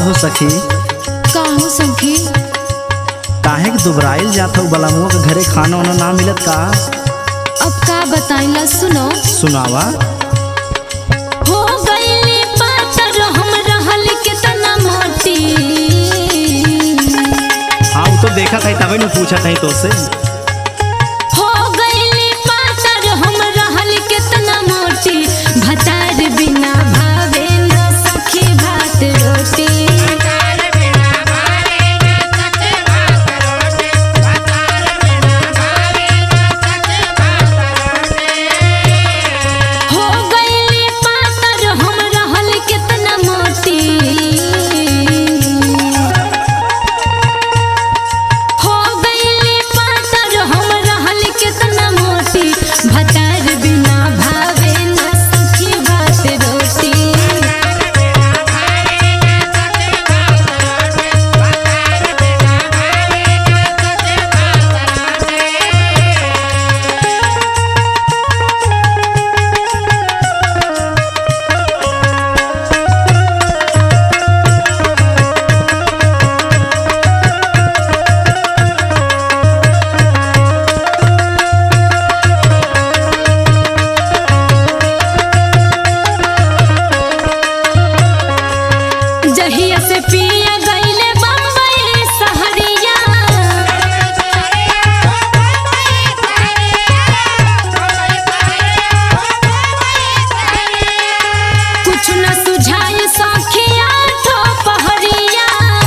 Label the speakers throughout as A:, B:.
A: हो सखी
B: का हो सखी
A: काहे के दुबराइल जात हो बलमुआ के घरे खाना वाना ना मिलत का
B: अब का बताइला सुनो
A: सुनावा
B: हो गईली पातर हम रहल कितना मोटी
A: हाँ वो तो देखा था तभी नहीं पूछा था तो से
B: हो गईली पातर हम रहल कितना मोटी भतार बिना भावे न सखी भात रोटी हो गईली पातर हम रहल कितना मोटी हो गईली पातर हम रहल कितना मोटी भतार बिना भावे न सखी भात रोटी जहिया से पिया गईले बम्बई सहरिया कुछ न सुझाए सखिया ठो पहरिया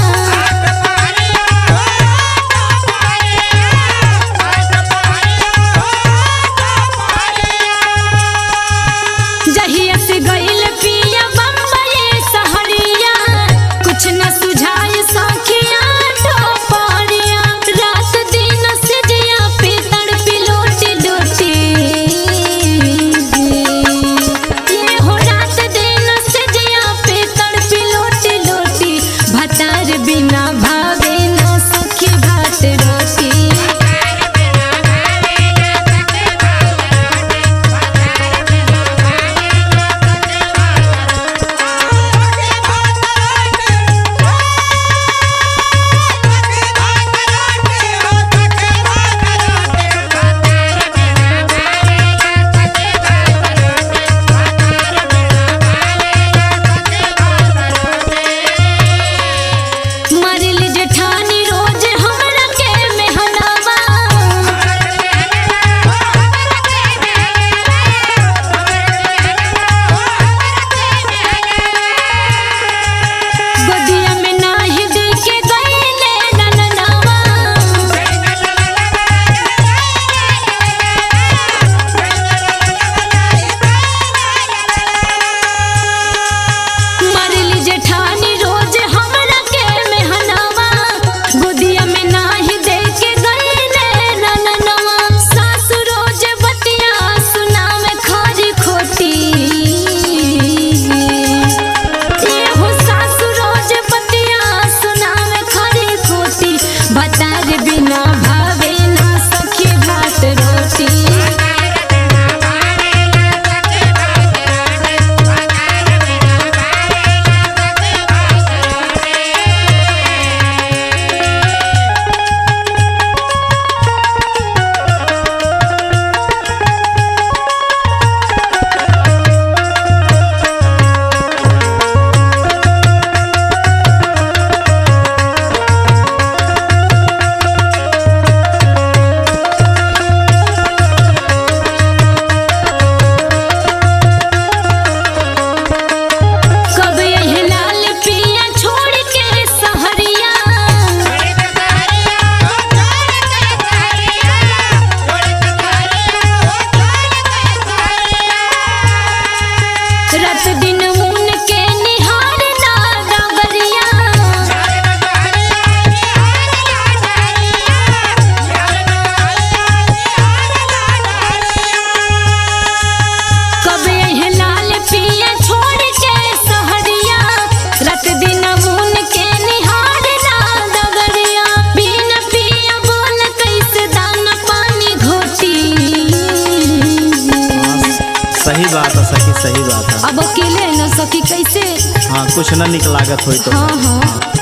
B: जहिया से गईल पिया बम्बई सहरिया कुछ न सुझाए सखिया ठो पहरिया रात दिन से जिया पे तड़पी लोटी लोटी ये हो रात दिन से जिया पे तड़पी लोटी लोटी भतार बिना भावे न सखी भात रोटी मरली जेठानी रोज हमरा के मेहनावा गोदिया में नाही दे के गईले नननावा मरली जेठानी रोज हमरा के मेहनावा गोदिया में नाही दे के गईले नननावा सासु रोज बतिया सुनावे खरी खोटी ये हो सासु रोज बतिया सुनावे खरी खोटी बतार बिना भावे ना सखी भात रोटी कब यही लाल पिया छोड़ के सहरिया रात दिन मुन के निहार ना डगरिया कब यही लाल पिया छोड़ के सहरिया रात दिन मुन के निहार ना डगरिया बिन पिया बोल कैसे दाना पानी घोटी
A: सही बात है सखी सही बात है
B: अब अकेले न सखी
A: हाँ कुछ ना निक लागत होई तो
B: हाँ हाँ